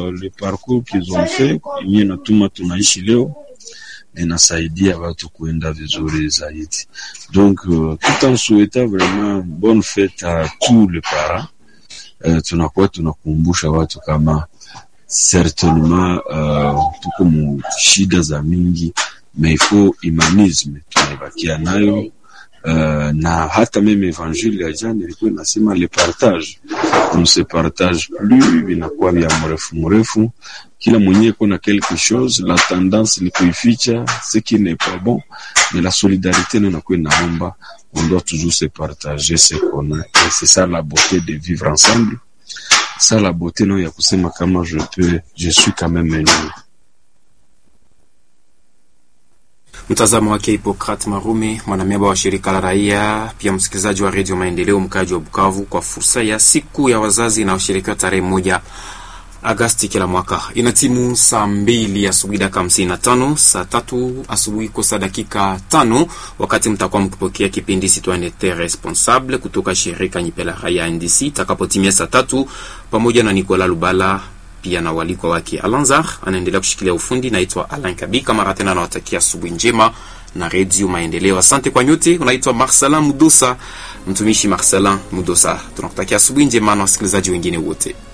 uh, le parcours qu'ils ont fait yenye natuma tunaishi leo inasaidia watu kuenda vizuri zaidi. Donc uh, tout en souhaitant vraiment bonne fête à tous les parents uh, tunakuwa tunakumbusha watu kama certainement uh, tuko mu shida za mingi mais il faut humanisme tunaibakia nayo uh, na hata meme evangile ya jana ilikuwa inasema le partage on se partage plus vinakuwa vya mrefu mrefu kila mwenyewe kuna quelque chose la tendance ni kuificha ce qui n'est pas bon mais la solidarité ndio inakuwa inaomba on doit toujours se partager ce qu'on a et c'est ça la beauté de vivre ensemble ça la beauté non ya kusema kama je peux je suis quand même uni Mtazamo wake Hipokrat Marume, mwanamemba wa shirika la raia, pia msikilizaji wa redio Maendeleo, mkaji wa Bukavu, kwa fursa ya siku ya wazazi inayoshirikiwa tarehe moja Agasti kila mwaka. Ina timu saa mbili asubuhi dakika hamsini na tano saa tatu asubuhi kosa dakika tano wakati mtakuwa mkipokea kipindi Citoyenneté Responsable kutoka shirika Nyipela Raia NDC itakapotimia saa tatu pamoja na Nicolas Lubala pia na walikwa wake Alanzar anaendelea kushikilia ufundi. Naitwa Alain Kabika, mara tena nawatakia asubuhi njema na redio Maendeleo. Asante kwa nyote. Unaitwa Marcelin Mudosa, mtumishi Marcelin Mudosa. Tunakutakia asubuhi njema na wasikilizaji wengine wote.